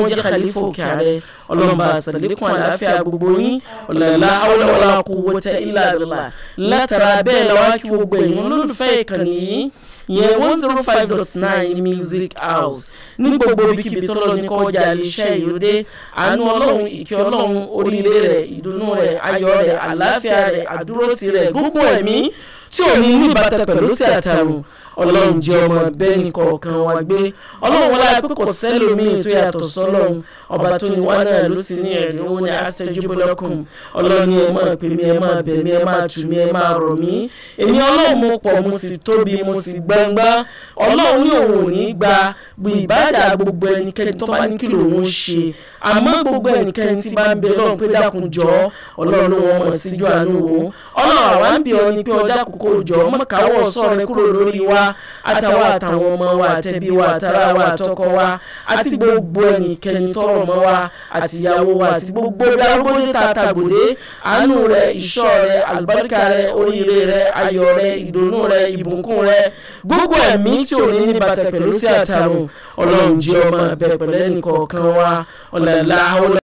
jẹ́ khalifa òkè ààrẹ ọlọ́mọba àṣàlékún àlàáfíà gbogbo yín ọ̀làlá awọ́lọ́wọ́lá kú wọ́tẹ́ ilà àdọ́là látara bẹ́ẹ̀ làwọn kí gbogbo èèyàn lólùfẹ́ ìkànnì yìí yẹn one zero five dot nine music house ní gbogbo ibikíbi tọ́lọ́ ní kọjá iléeṣẹ́ ìyóde àánú ọlọ́run ìkẹ́ ọlọ́run oríire rẹ̀ ìdùnnú rẹ̀ ayọ̀ rẹ̀ àlàáfíà rẹ̀ àdúrótì rẹ̀ gbogbo ẹ̀mí tí ò ní ní ìbátan pẹ̀lú sí àtàrùn ọlọ́run jẹ́ ọmọ bẹ́ẹ̀ ní kọ̀ọ̀kan wa gbé ọlọ́run wọlé pé kò sẹ́lòmíì tó yàtọ̀ sọ́lọ́run ọba tó ní wá náà ló sì ní ẹ̀rí owó ní astajibu lakum ọlọ́run ní ẹ máa pè mí ẹ máa bẹ̀ mí ẹ máa tù mí ẹ máa rọ̀ mí èmi ọlọ́run mo pọ̀ mo sì tóbi mo sì gbangba ọlọ́run ní òun ò ní gba ìbádà gbogbo ẹnikẹ́ni tó bá ní kí lòun ṣe àmọ́ gbogbo ẹnikẹ́ni tí bá ń bẹ lọ́run pé dákun jọ ọlọ́run ló wọn mọ̀ síjú àánú wo ọlọ́run àwa ń bí ọ ní pé ọjà kòkó jọ mọ̀káwọ́ sọ̀rọ̀ rẹ kúrò lórí wa àtàwọn àtàwọn ọmọ wa àtẹbí wa àtàrà wa àtọkọ wa àti gbogbo ẹnikẹ́ni tọrọ mọ́ wa àti ìyàwó wa àti gbogbo bí arúgbóde tàtàgbòde àánú rẹ ìṣọ́ rẹ àlùbáríkà rẹ oríire rẹ ayọ̀ rẹ ìdùnnú rẹ ìbùkún rẹ gbogbo ẹ̀mí tí ò ní ní bàtà pẹ̀lú sí àtàrùn ọlọ́run jẹ́ ọmọ bẹ pẹ̀lú ẹnì kọ̀ọ̀kan wa ọ̀làlá